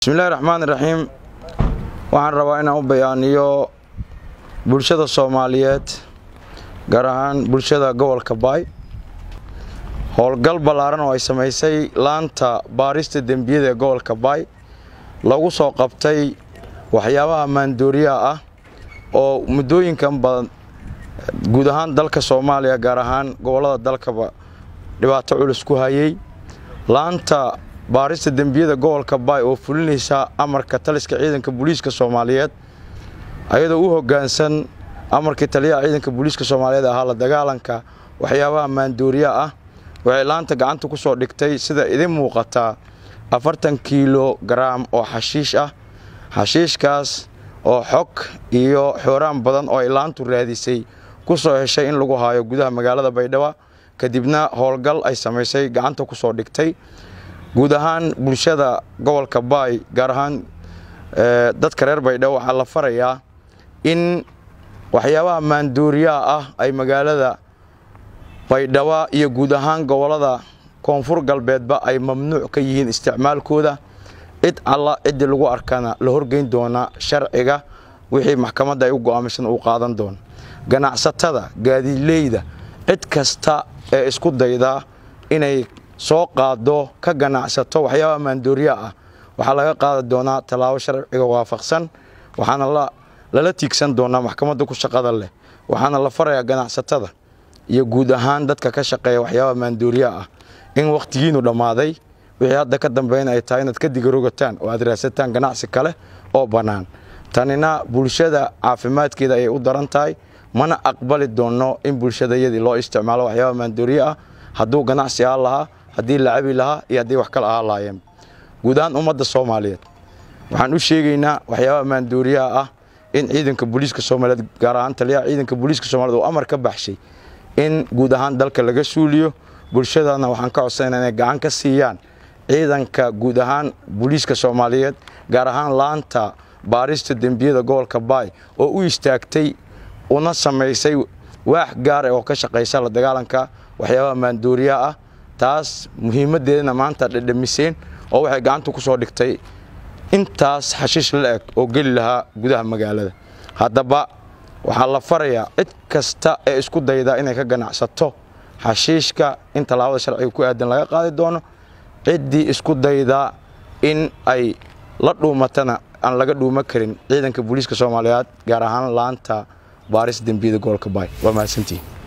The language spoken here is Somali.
bismillahi raxmaan iraxiim waxaan rabaa inaan u bayaaniyo bulshada soomaaliyeed gaar ahaan bulshada gobolka baay howlgal ballaaran oo ay samaysay laanta baarista dembiyada ee gobolka baay lagu soo qabtay waxyaabaha maandooriyaha ah oo muddooyinkan badan guud ahaan dalka soomaaliya gaar ahaan gobollada dalkaba dhibaato culus ku hayay laanta baarista dembiyada gobolka baay oo fulinaysa amarka taliska ciidanka booliiska soomaaliyeed ayadoo u hoggaansan amarkii taliyaha ciidanka booliiska soomaaliyeed ahaa la dagaalanka waxyaabaha maandooriya ah waxay laanta gacanta ku soo dhigtay sida idin muuqataa afartan kiilo garaam oo xashiish ah xashiishkaas oo xog iyo xooraan badan oo ay laantu raadisay ku soo heshay in lagu haayo gudaha magaalada baydhabo kadibna howlgal ay samaysay gacanta ku soo dhigtay guud ahaan bulshada gobolka baay gaar ahaan dadka reer baydhabo waxaa la farayaa in waxyaabaha maandooriyaha ah ay magaalada baydhabo iyo guud ahaan gobollada koonfur galbeedba ay mamnuuc ka yihiin isticmaalkooda cid alla ciddii lagu arkana la horgeyn doona sharciga wixii maxkamadda ay u go'aamisan uu qaadan doono ganacsatada gaadiidleyda cid kasta ee isku dayda inay soo qaado ka ganacsato waxyaabaha maandooriya ah waxaa laga qaadi doonaa tallaabo sharciga waafaqsan waxaana lala tiigsan doonaa maxkamadda ku shaqada leh waxaana la farayaa ganacsatada iyo guud ahaan dadka ka shaqeeya waxyaabaha maandooriya ah in wakhtigiinu dhammaaday wixii hadda ka dambayna ay tahay inaad ka digarogataan oo aad raadsataan ganacsi kale oo bannaan tanina bulshada caafimaadkeeda ayay u daran tahay mana aqbali doonno in bulshadayadii loo isticmaalo waxyaabaha maandooriya ah hadduu ganacsi ahaan lahaa haddii la cabi lahaa iyo haddii wax kale ahaan lahaayeen guud ahaan ummadda soomaaliyeed waxaan u sheegaynaa waxyaabaha maandooriyaha ah in ciidanka booliiska soomaaliyeed gaar ahaan taliyaha ciidanka booliiska soomaliyeed uu amar ka baxshay in guud ahaan dalka laga suuliyo bulshadana waxaan ka codsanayna inay gacan ka siiyaan ciidanka guud ahaan booliiska soomaaliyeed gaar ahaan laanta baarista dembiyada gobolka baay oo u istaagtay una samaysay waax gaara oo ka shaqaysa la dagaalanka waxyaabaha maandooriyaha ah taas muhiimaddeedana maanta dhedhamiseen oo waxay gacanta ku soo dhigtay intaas xashiish la eg oo geli lahaa gudaha magaalada haddaba waxaa la farayaa cid kasta ee isku dayda inay ka ganacsato xashiishka in tallaabada sharciga ku aadan laga qaadi doono ciddii isku dayda in ay la dhuumatana aan laga dhuuma karin ciidanka booliiska soomaaliyeed gaar ahaan laanta baaris dembiyada gobolka baay waa mahadsantihin